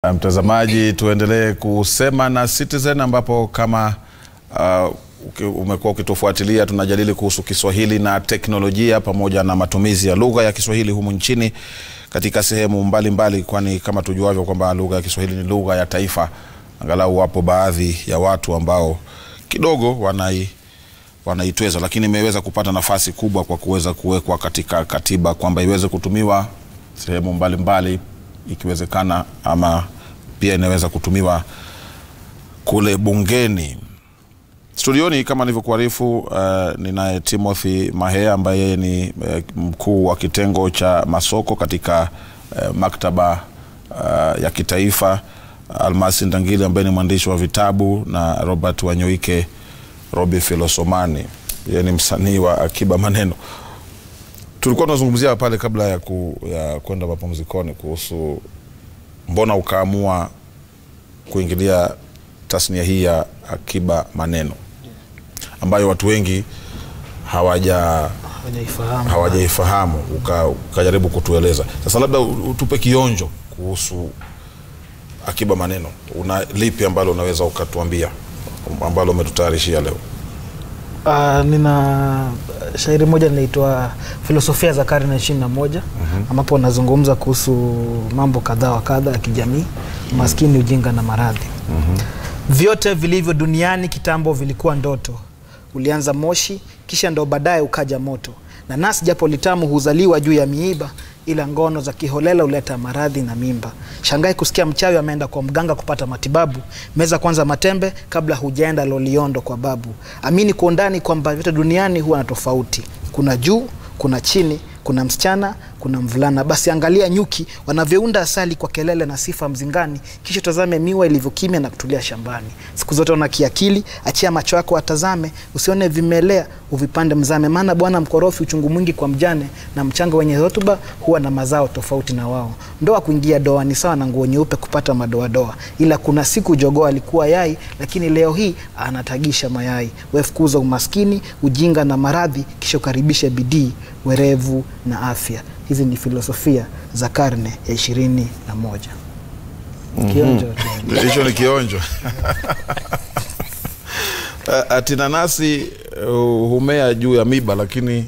Mtazamaji, tuendelee kusema na Citizen ambapo kama uh, uki- umekuwa ukitufuatilia tunajadili kuhusu Kiswahili na teknolojia pamoja na matumizi ya lugha ya Kiswahili humu nchini katika sehemu mbalimbali, kwani kama tujuavyo kwamba lugha ya Kiswahili ni lugha ya taifa. Angalau wapo baadhi ya watu ambao kidogo wanai wanaitweza, lakini imeweza kupata nafasi kubwa kwa kuweza kuwekwa katika katiba kwamba iweze kutumiwa sehemu mbalimbali ikiwezekana, ama pia inaweza kutumiwa kule bungeni. Studioni kama nilivyokuarifu, uh, ninaye Timothy Mahea ambaye yeye ni uh, mkuu wa kitengo cha masoko katika uh, maktaba uh, ya kitaifa, Almasi Ndangili ambaye ni mwandishi wa vitabu na Robert Wanyoike Robi Filosomani, yeye ni msanii wa akiba maneno. Tulikuwa tunazungumzia pale kabla ya, ku, ya kwenda mapumzikoni kuhusu mbona ukaamua kuingilia tasnia hii ya akiba maneno ambayo watu wengi hawaja hawajaifahamu hawajaifahamu uka- ukajaribu kutueleza. Sasa labda u- utupe kionjo kuhusu akiba maneno, una lipi ambalo unaweza ukatuambia ambalo umetutayarishia leo? Ah, nina shairi moja linaitwa filosofia za karne ya ishirini na moja ambapo nazungumza kuhusu mambo kadhaa wa kadha ya kijamii maskini ujinga na maradhi vyote vilivyo duniani kitambo vilikuwa ndoto ulianza moshi kisha ndo baadaye ukaja moto na nasi japo litamu huzaliwa juu ya miiba ila ngono za kiholela huleta maradhi na mimba shangai kusikia mchawi ameenda kwa mganga kupata matibabu meza kwanza matembe kabla hujaenda loliondo kwa babu amini kwa undani kwamba vyote duniani huwa na tofauti kuna juu kuna chini kuna msichana kuna mvulana basi angalia nyuki wanavyounda asali kwa kelele na sifa mzingani kisha tazame miwa ilivyokimya na kutulia shambani siku zote ona kiakili achia macho yako atazame usione vimelea uvipande mzame maana bwana mkorofi uchungu mwingi kwa mjane na mchanga wenye hotuba huwa na mazao tofauti na wao ndoa kuingia doa ni sawa na nguo nyeupe kupata madoadoa ila kuna siku jogoo alikuwa yai lakini leo hii anatagisha mayai wefukuza umaskini ujinga na maradhi kisha ukaribishe bidii werevu na afya hizi ni filosofia za karne ya ishirini na moja kionjo tu. hicho ni kionjo Eh, ati nanasi uh, humea juu ya miba lakini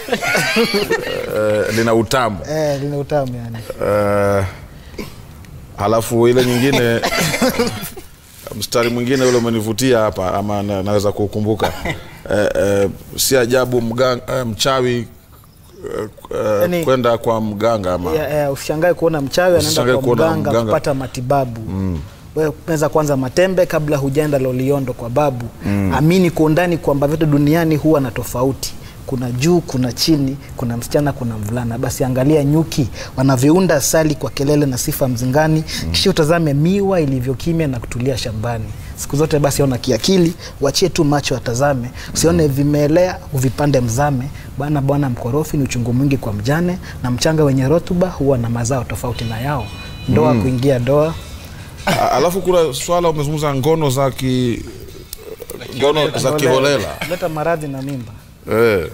uh, lina utamu Eh, lina utamu yani uh, halafu ile nyingine mstari mwingine ule umenivutia hapa ama na, naweza kukumbuka eh, eh, si ajabu mganga, eh, mchawi eh, eh, Yaani- kwenda kwa mganga ama Ya- ya, usishangae kuona mchawi anaenda Usishangae kwa kuona mganga mganga. kupata matibabu wewe meza kwanza matembe kabla hujaenda loliondo kwa babu amini kwa undani kwamba vyote duniani huwa na tofauti kuna juu kuna chini kuna msichana kuna mvulana basi angalia nyuki wanavyounda asali kwa kelele na sifa mzingani kisha utazame miwa ilivyokimya na kutulia shambani siku zote basi ona kiakili wachie tu macho atazame usione vimelea uvipande mzame bwana bwana mkorofi ni uchungu mwingi kwa mjane na mchanga wenye rotuba huwa na mazao tofauti na yao ndoa kuingia doa A- alafu kuna swala umezungumza ngono za ki ngono za kiholela leta maradhi na mimba eh.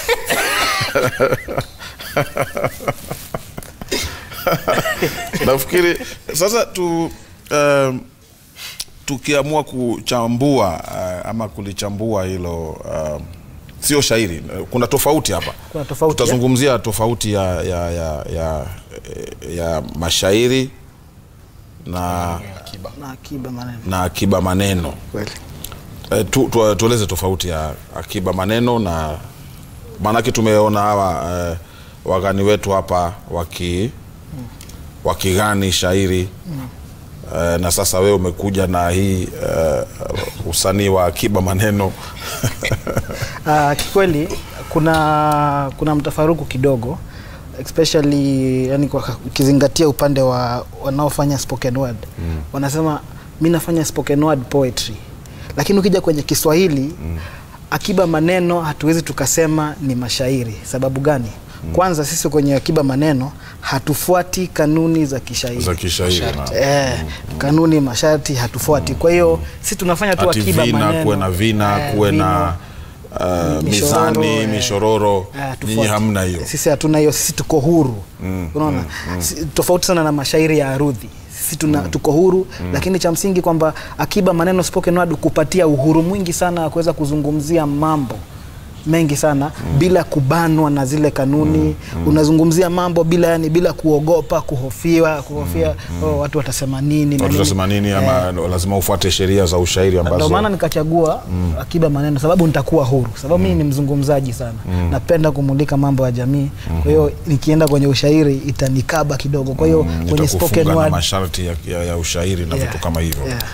nafikiri sasa tu um, tukiamua kuchambua uh, ama kulichambua hilo um, sio shairi eh, kuna tofauti hapa Kuna tofauti, tutazungumzia tofauti ya, ya, ya, ya, ya mashairi na, na akiba maneno na akiba maneno kweli Eh, tu, tu, tueleze tofauti ya akiba maneno na maanake tumeona hawa eh, wagani wetu hapa waki wakigani shairi eh, na sasa wewe umekuja na hii eh, usanii wa akiba maneno Uh, kikweli kuna kuna mtafaruku kidogo especially yani kwa- ukizingatia upande wa wanaofanya spoken word mm. wanasema mi nafanya spoken word poetry lakini ukija kwenye kiswahili mm. akiba maneno hatuwezi tukasema ni mashairi sababu gani mm. kwanza sisi kwenye akiba maneno hatufuati kanuni za kishairi za kishairi na- Eh, kanuni masharti hatufuati kwa hiyo si tunafanya tu ati akiba vina maneno kuwe na vina Eh, kuwe vina. na uh, Mishororo, mizani eh. mishororo Ah, nyinyi tofauti. hamna hiyo sisi hatuna hiyo sisi tuko huru unaona Si- tofauti sana na mashairi ya arudhi sisi tuna, tuko huru lakini cha msingi kwamba akiba maneno spoken word kupatia uhuru mwingi sana wa kuweza kuzungumzia mambo mengi sana bila kubanwa na zile kanuni unazungumzia mambo bila yani bila kuogopa kuhofiwa kuhofia oh, watu watasema nini na watu nini. watasema nini ama lazima ufuate sheria za ushairi Ndio ambazo maana nikachagua akiba maneno, sababu nitakuwa huru, sababu mimi ni mzungumzaji sana, napenda kumulika mambo ya jamii. Kwa hiyo nikienda kwenye ushairi itanikaba kidogo, kwa hiyo mm, kwenye itakufunga spoken na word masharti ya, ya, ya ushairi na yeah, vitu kama hivyo yeah.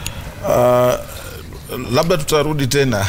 Uh, labda tutarudi tena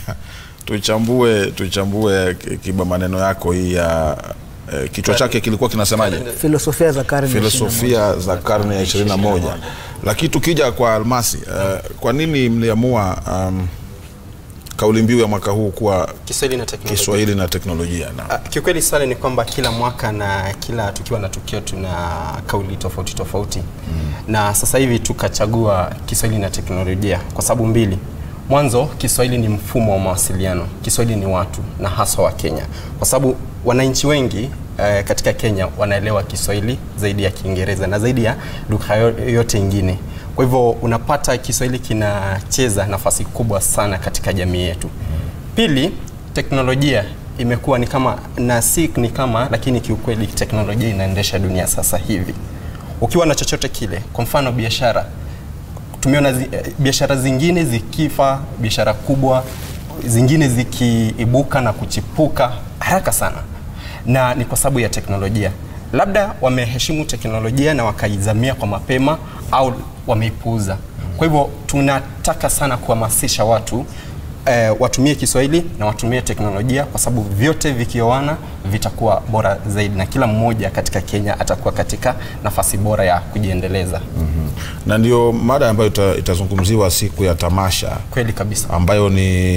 tuchambue tuchambue ki- kiba maneno yako hii ya eh, kichwa chake kilikuwa kinasemaje filosofia za karne ya filosofia za karne ya ishirini na moja lakini tukija kwa almasi uh, kwa nini mliamua um, kauli mbiu ya mwaka huu kuwa Kiswahili na teknolojia. kiswahili na teknolojia na Ah, Kiukweli swali ni kwamba kila mwaka na kila tukiwa na tukio tuna kauli tofauti tofauti na sasa hivi tukachagua Kiswahili na teknolojia kwa sababu mbili. Mwanzo, Kiswahili ni mfumo wa mawasiliano, Kiswahili ni watu na haswa wa Kenya, kwa sababu wananchi wengi eh, katika Kenya wanaelewa Kiswahili zaidi ya Kiingereza na zaidi ya lugha yo- yote ingine. Kwa hivyo unapata Kiswahili kinacheza nafasi kubwa sana katika jamii yetu. Pili, teknolojia imekuwa ni kama na si ni kama, lakini kiukweli teknolojia inaendesha dunia sasa hivi. Ukiwa na chochote kile, kwa mfano biashara, tumeona zi, eh, biashara zingine zikifa, biashara kubwa zingine zikiibuka na kuchipuka haraka sana, na ni kwa sababu ya teknolojia. Labda wameheshimu teknolojia na wakaizamia kwa mapema au wameipuuza. Kwa hivyo tunataka sana kuhamasisha watu eh, watumie Kiswahili na watumie teknolojia kwa sababu vyote vikioana vitakuwa bora zaidi, na kila mmoja katika Kenya atakuwa katika nafasi bora ya kujiendeleza. na ndio mada ambayo ita, itazungumziwa siku ya tamasha Kweli kabisa. ambayo ni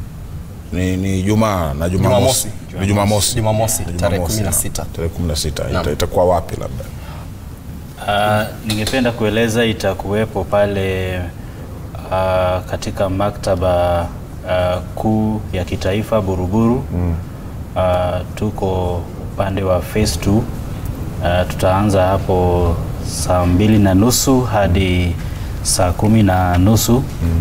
ni, ni Jumaa na Jumamosi. Jumamosi. Ni Jumamosi. Jumamosi, Ni tarehe Jumamosi, 16. naam. Tarehe 16. Naam. Ita, itakuwa wapi labda? Uh, ningependa kueleza itakuwepo pale uh, katika maktaba uh, kuu ya kitaifa Buruburu. Uh, tuko upande wa phase 2. Uh, tutaanza hapo saa mbili na nusu hadi saa kumi na nusu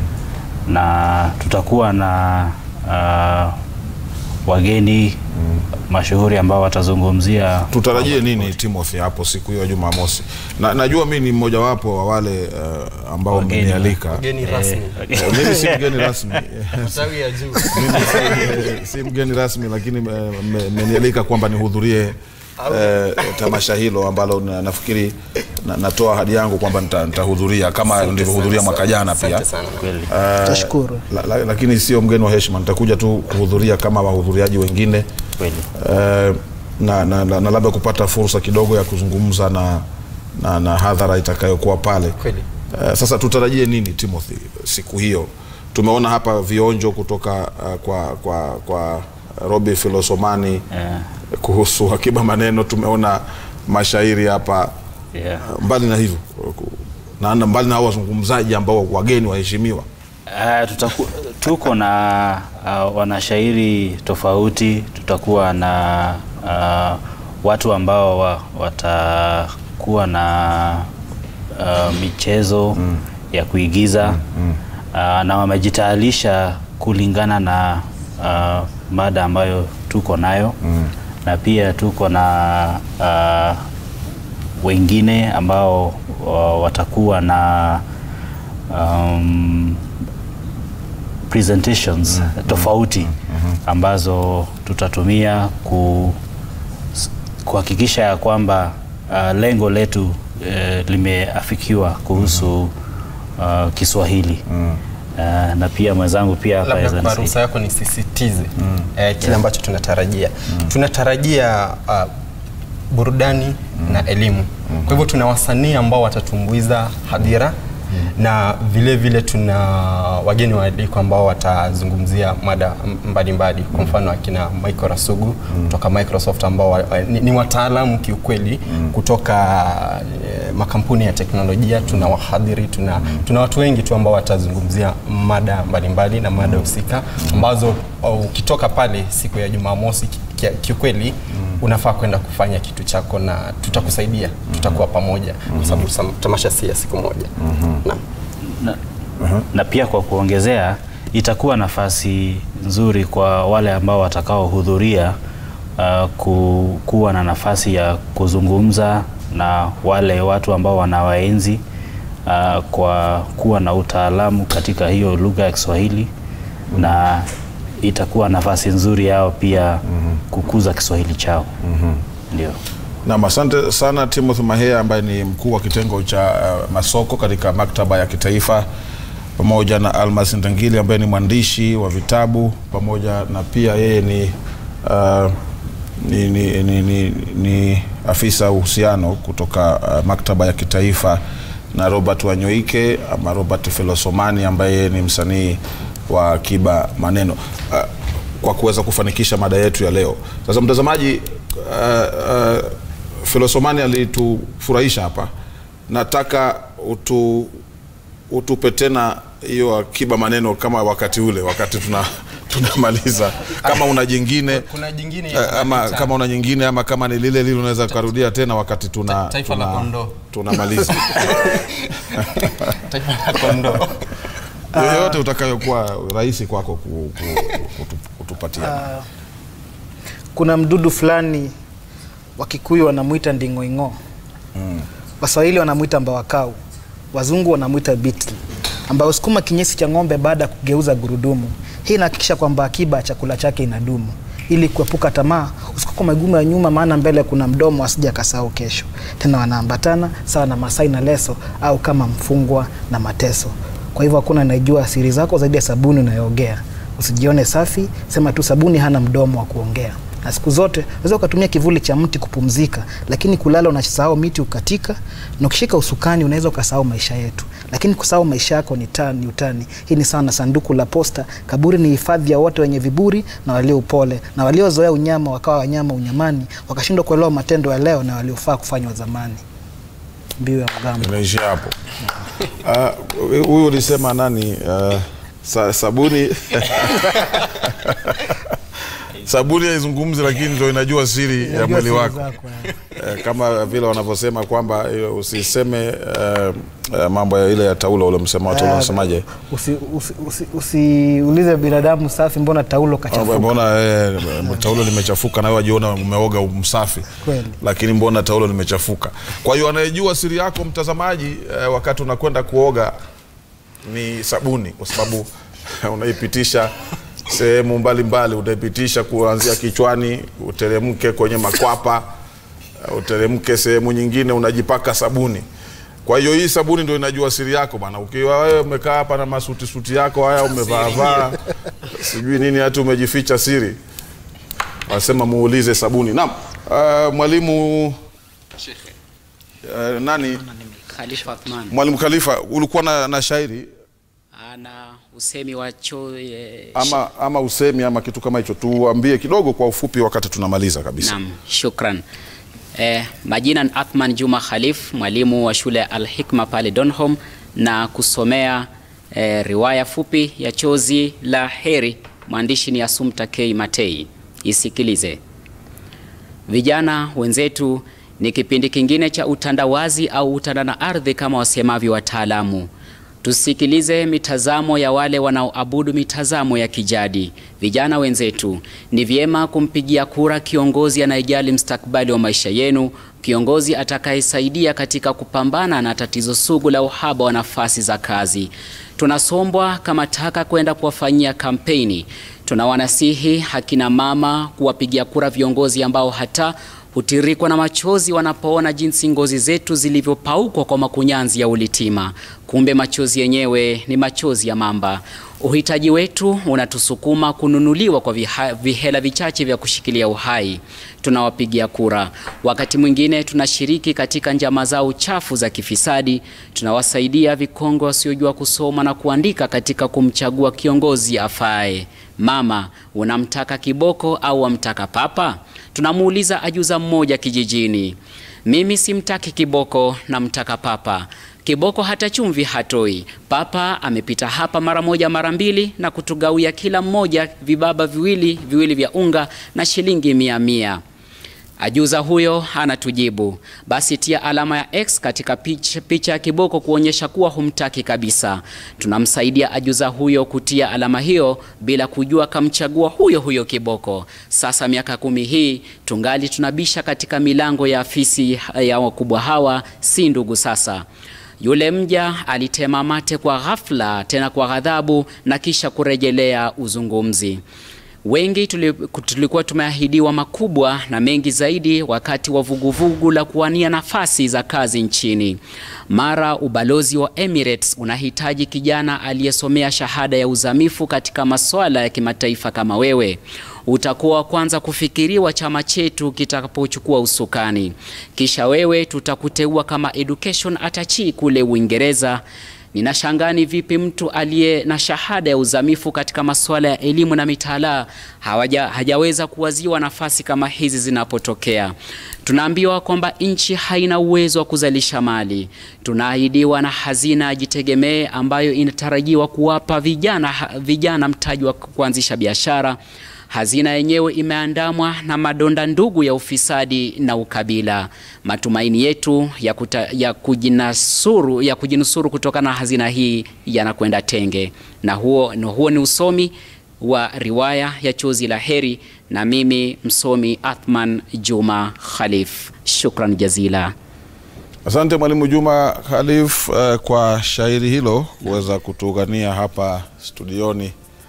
na tutakuwa na uh, wageni mashuhuri ambao watazungumzia Tutarajie nini Timothy hapo siku hiyo ya Jumamosi? Na, najua mimi ni mmojawapo wa wale uh, ambao Wageni. mmenialika. Mgeni rasmi. Eh, Mimi si mgeni rasmi. Tawi ya juu. Mimi si, si mgeni rasmi lakini eh, mme- mmenialika kwamba nihudhurie eh, tamasha hilo ambalo na, nafikiri na, natoa ahadi yangu kwamba nita- nitahudhuria kama Asante nilivyohudhuria sana. mwaka jana pia. Asante sana. kweli. Tashukuru. La, la, lakini sio mgeni wa heshima, nitakuja tu kuhudhuria kama wahudhuriaji wengine Kweli. eh, na, na, na, na labda kupata fursa kidogo ya kuzungumza na, na, na hadhara itakayokuwa pale. Kweli. Eh, sasa tutarajie nini Timothy siku hiyo? Tumeona hapa vionjo kutoka uh, kwa, kwa, kwa Robi Filosomani Yeah. kuhusu akiba maneno, tumeona mashairi hapa Yeah. mbali na hivyo na na mbali na hao wazungumzaji ambao wageni waheshimiwa Uh, tutaku, tuko na uh, wanashairi tofauti. Tutakuwa na uh, watu ambao wa, watakuwa na uh, michezo ya kuigiza uh, na wamejitayarisha kulingana na uh, mada ambayo tuko nayo na pia tuko na uh, wengine ambao uh, watakuwa na um, presentations tofauti ambazo tutatumia ku, s- kuhakikisha ya kwamba uh, lengo letu uh, limeafikiwa kuhusu uh, Kiswahili uh, na pia mwenzangu pia hapa labda aweza kwa nisaidia. ruhusa yako nisisitize eh, kile ambacho tunatarajia tunatarajia uh, burudani na elimu kwa hivyo tuna wasanii ambao watatumbuiza hadhira na vile vile tuna wageni waalikwa ambao watazungumzia mada m- mbalimbali kwa mfano akina Michael Rasugu kutoka Microsoft ambao wa, wa- ni, ni wataalamu kiukweli kutoka eh, makampuni ya teknolojia tuna wahadhiri tuna, tuna watu wengi tu ambao watazungumzia mada mbalimbali na mada husika ambazo uh, ukitoka pale siku ya Jumamosi ki- kia- kiukweli unafaa kwenda kufanya kitu chako na tutakusaidia tutakuwa pamoja kwa sababu sam- tamasha si ya siku moja Naam. na, na pia kwa kuongezea itakuwa nafasi nzuri kwa wale ambao watakaohudhuria uh, ku, kuwa na nafasi ya kuzungumza na wale watu ambao wanawaenzi uh, kwa kuwa na utaalamu katika hiyo lugha ya Kiswahili na itakuwa nafasi nzuri yao pia kukuza Kiswahili chao ndio. Nam, asante sana Timothy Mahea ambaye ni mkuu wa kitengo cha uh, masoko katika maktaba ya kitaifa, pamoja na Almas Ndangili ambaye ni mwandishi wa vitabu, pamoja na pia yeye ni, uh, ni, ni, ni, ni, ni afisa uhusiano kutoka uh, maktaba ya kitaifa na Robert Wanyoike ama Robert Felosomani ambaye ni msanii wa akiba maneno uh, kwa kuweza kufanikisha mada yetu ya leo. Sasa mtazamaji, uh, uh, Filosomani alitufurahisha hapa, nataka utu, utupe tena hiyo akiba maneno kama wakati ule, wakati tuna tunamaliza. Kama una jingine kuna jingine eh, ama kama una nyingine ama kama ni lile lile unaweza kurudia tena wakati tuna Ta- taifa la tuna- kondoo. tunamaliza taifa la kondoo yoyote utakayokuwa rahisi kwako ku, ku, kutu, kutupatia. kuna mdudu fulani wakikuyu wanamwita ndingoing'o mm. waswahili wanamwita mbawakau wazungu wanamwita beetle ambayo husukuma kinyesi cha ng'ombe baada ya kugeuza gurudumu hii inahakikisha kwamba akiba ya chakula chake inadumu ili kuepuka tamaa usikuko magumu ya nyuma maana mbele kuna mdomo asija kasahau kesho tena wanaambatana sawa na masai na leso au kama mfungwa na mateso kwa hivyo hakuna anayejua siri zako zaidi ya sabuni unayoogea usijione safi sema tu sabuni hana mdomo wa kuongea na siku zote unaweza ukatumia kivuli cha mti kupumzika lakini kulala unasahau miti ukatika na ukishika usukani unaweza ukasahau maisha yetu lakini kusahau maisha yako ni tani ni utani hii ni sawa na sanduku la posta kaburi ni hifadhi ya wote wenye viburi na walio upole na waliozoea unyama wakawa wanyama unyamani wakashindwa kuelewa matendo ya leo na waliofaa kufanywa zamani mbiu ya mgambo Imeishia hapo. Ah, Huyu ulisema nani? ah, sa, sabuni sabuni haizungumzi, lakini ndio inajua siri ya Unajua mwili siri wako zako, eh. Eh, kama vile wanavyosema kwamba eh, usiseme eh, eh, mambo ya ile ya taulo ule msema watu wanasemaje? usiulize usi, usi, usiulize binadamu safi mbona taulo kachafuka Mbona eh, taulo limechafuka na wewe wajiona umeoga msafi, Kweli. lakini mbona taulo limechafuka? Kwa hiyo anayejua siri yako mtazamaji, eh, wakati unakwenda kuoga ni sabuni, kwa sababu unaipitisha sehemu mbalimbali, utaipitisha kuanzia kichwani, uteremke kwenye makwapa, eh, uteremke sehemu nyingine, unajipaka sabuni. Kwa hiyo hii sabuni ndio inajua siri yako bana. Ukiwa wewe umekaa hapa na masuti suti yako haya umevaavaa sijui nini, hata umejificha siri, wasema muulize sabuni. Naam, uh, mwalimu uh, nani, Khalifa Athman mwalimu Khalifa, ulikuwa na, na shairi ana usemi wa cho eh, ama, ama usemi ama kitu kama hicho, tuambie kidogo kwa ufupi, wakati tunamaliza kabisa. Naam, shukran. Eh, majina ni Athman Juma Khalif, mwalimu wa shule ya Al Hikma pale Donholm na kusomea eh, riwaya fupi ya Chozi la Heri. Mwandishi ni Assumpta K Matei. Isikilize. Vijana wenzetu, ni kipindi kingine cha utandawazi au utanda na ardhi kama wasemavyo wataalamu. Tusikilize mitazamo ya wale wanaoabudu mitazamo ya kijadi. Vijana wenzetu, ni vyema kumpigia kura kiongozi anayejali mustakabali wa maisha yenu, kiongozi atakayesaidia katika kupambana na tatizo sugu la uhaba wa nafasi za kazi. Tunasombwa kama taka kwenda kuwafanyia kampeni. Tunawanasihi akina mama kuwapigia kura viongozi ambao hata hutirikwa na machozi wanapoona jinsi ngozi zetu zilivyopaukwa kwa makunyanzi ya ulitima. Kumbe machozi yenyewe ni machozi ya mamba. Uhitaji wetu unatusukuma kununuliwa kwa viha, vihela vichache vya kushikilia uhai. Tunawapigia kura. Wakati mwingine tunashiriki katika njama zao chafu za kifisadi. Tunawasaidia vikongwe wasiojua kusoma na kuandika katika kumchagua kiongozi afae. Mama, unamtaka kiboko au wamtaka papa? Tunamuuliza ajuza mmoja kijijini. Mimi simtaki kiboko, namtaka papa. Kiboko hata chumvi hatoi. Papa amepita hapa mara moja mara mbili na kutugawia kila mmoja vibaba viwili viwili vya unga na shilingi mia mia. Ajuza huyo anatujibu, basi tia alama ya X katika picha, picha ya Kiboko kuonyesha kuwa humtaki kabisa. Tunamsaidia ajuza huyo kutia alama hiyo bila kujua kamchagua huyo huyo Kiboko. Sasa miaka kumi hii tungali tunabisha katika milango ya afisi ya wakubwa hawa, si ndugu sasa. Yule mja alitema mate kwa ghafla, tena kwa ghadhabu, na kisha kurejelea uzungumzi. Wengi tulikuwa tumeahidiwa makubwa na mengi zaidi wakati wa vuguvugu la kuwania nafasi za kazi nchini. Mara ubalozi wa Emirates unahitaji kijana aliyesomea shahada ya uzamifu katika masuala ya kimataifa kama wewe. Utakuwa wa kwanza kufikiriwa chama chetu kitakapochukua usukani. Kisha wewe tutakuteua kama education attachee kule Uingereza. Ninashangaa ni vipi mtu aliye na shahada ya uzamifu katika masuala ya elimu na mitaala hawaja, hajaweza kuwaziwa nafasi kama hizi zinapotokea. Tunaambiwa kwamba nchi haina uwezo wa kuzalisha mali. Tunaahidiwa na hazina ya Jitegemee ambayo inatarajiwa kuwapa vijana, vijana mtaji wa kuanzisha biashara. Hazina yenyewe imeandamwa na madonda ndugu ya ufisadi na ukabila. Matumaini yetu ya, kuta, ya, kujinasuru, ya kujinusuru kutokana na hazina hii yanakwenda tenge, na huo, na huo ni usomi wa riwaya ya Chozi la Heri, na mimi msomi Athman Juma Khalif. Shukran jazila. Asante Mwalimu Juma Khalif uh, kwa shairi hilo kuweza kutughania hapa studioni.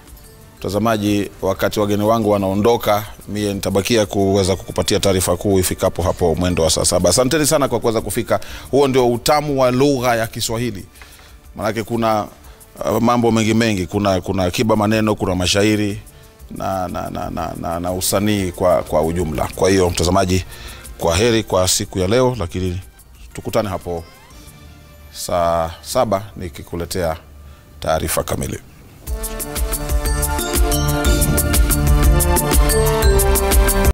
Mtazamaji, wakati wageni wangu wanaondoka, mie nitabakia kuweza kukupatia taarifa kuu ifikapo hapo mwendo wa saa saba. Asanteni sana kwa kuweza kufika. Huo ndio utamu wa lugha ya Kiswahili, maanake kuna uh, mambo mengi mengi, kuna kuna akiba maneno, kuna mashairi na, na, na, na, na, na usanii kwa, kwa ujumla. Kwa hiyo mtazamaji, kwa heri kwa siku ya leo, lakini tukutane hapo saa saba nikikuletea taarifa kamili.